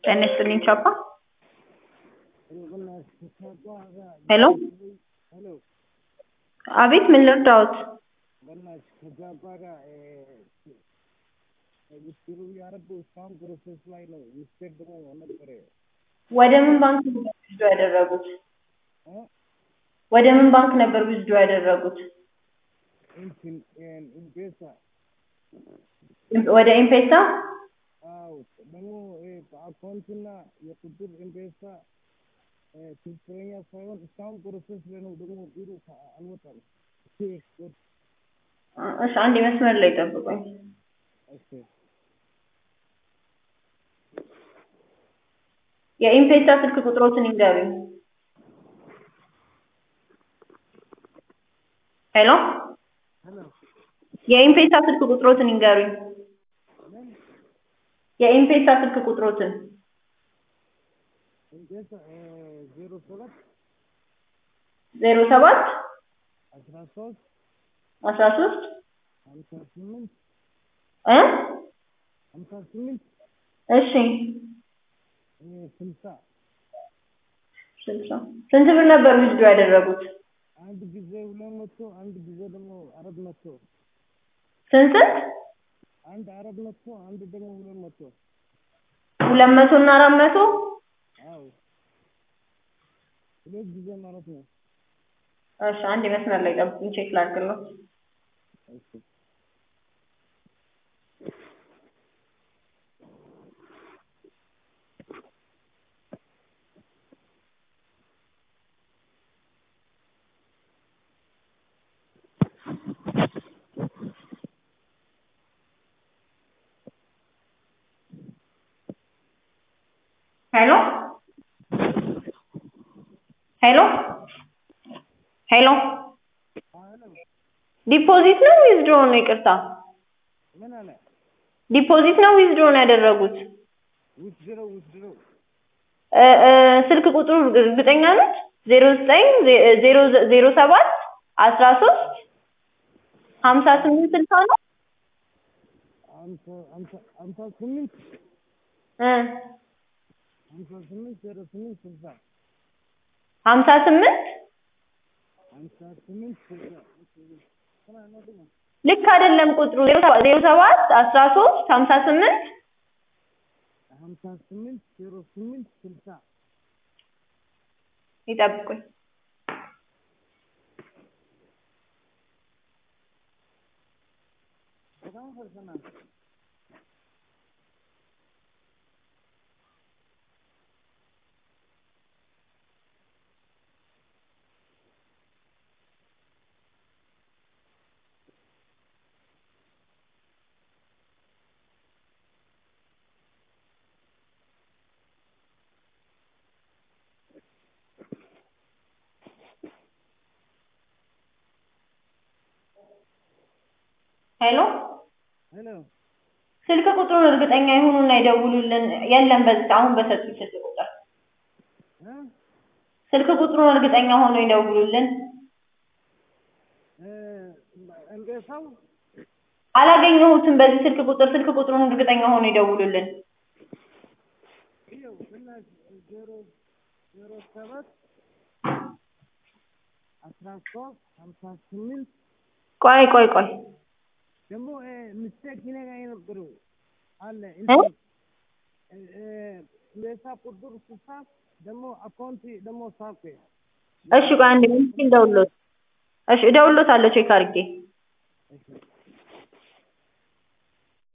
ጤና ይስጥልኝ ቻፓ ሄሎ ሄሎ አቤት ምን ልርዳዎት በእናትሽ ከጃባ ጋር ውስሩ ያረቡ እስካሁን ፕሮሰስ ላይ ነው። ሚስቴክ ደግሞ ነበረ ወደ ምን ባንክ ነበር ዊዝድሮ ያደረጉት እ? ወደ ምን ባንክ ነበር ዊዝድሮ ያደረጉት እንትን ኢምፔሳ ወደ ኤምፔሳ አዎ ደግሞ በአካውንትና የቁጥር ኢምፔሳ ትክክለኛ ሳይሆን እስካሁን ፕሮሰስ ላይ ነው። ደግሞ ቢሮ አልወጣም። እሺ አንድ መስመር ላይ ጠብቁኝ እሺ የኢምፔሳ ስልክ ቁጥሮትን ይንገሩኝ ሄሎ ሄሎ የኢምፔሳ ስልክ ቁጥሮትን ይንገሩኝ ምን የኢምፔሳ ስልክ ቁጥሮትን ኢምፔሳ ዜሮ ሰባት ዜሮ ሰባት አስራ ሶስት አስራ ሶስት ሀምሳ ስምንት እ ሀምሳ ስምንት እሺ ስልሳ ስልሳ ስንት ብር ነበር ዊዝድሮ ያደረጉት አንድ ጊዜ ሁለት መቶ አንድ ጊዜ ደግሞ አራት መቶ ስንት ስንት አንድ አራት መቶ አንድ ደግሞ ሁለት መቶ ሁለት መቶ እና አራት መቶ አዎ ሁለት ጊዜ ማለት ነው። እሺ አንድ መስመር ላይ ጠብቁኝ ቼክ ላድርግልዎት እሺ ሄሎ ሄሎ ሄሎ ሄሎ ዲፖዚት ነው ዊዝድሮ ነው ይቅርታ ምን አለ ዲፖዚት ነው ዊዝድሮ ነው ያደረጉት ውስድረው ውስድረው እ እ ስልክ ቁጥሩ እርግጠኛ ነች ዜሮ ዘጠኝ ዜሮ ዜሮ ሰባት አስራ ሶስት ሀምሳ ስምንት ስልሳ ነው አምሳ አምሳ አምሳ ስምንት እ አምሳ ስምንት ዜሮ ስምንት ስልሳ ሀምሳ ስምንት አምሳ ስምንት ስልሳ ልክ አይደለም ቁጥሩ ዜሮ ሰባት ዜሮ ሰባት አስራ ሶስት ሀምሳ ስምንት ሀምሳ ስምንት ዜሮ ስምንት ስልሳ ይጠብቁኝ በጣም ፈርሰናል። ሄሎ ሄሎ ስልክ ቁጥሩን እርግጠኛ ይሁኑና ይደውሉልን የለም በዚህ አሁን በሰጡኝ ስልክ ቁጥር እ ስልክ ቁጥሩን እርግጠኛ ሆኖ ይደውሉልን እ ኢምፔሳው አላገኘሁትም በዚህ ስልክ ቁጥር ስልክ ቁጥሩን እርግጠኛ ሆኖ ይደውሉልን ይኸው በእናትሽ ዜሮ ዜሮ ሰባት አስራ ሶስት ሀምሳ ስምንት ቆይ ቆይ ቆይ ደግሞ ሚስቴክ እኔ ጋር የነበረው አለ እ ኢምፔሳ ቁጥር ስልሳ ደግሞ አካውንት ደግሞ ሳፌ እሺ ቆይ አንድ ሚኒት እደውልልዎት እሺ እደውልልዎታለሁ ቼክ አድርጌ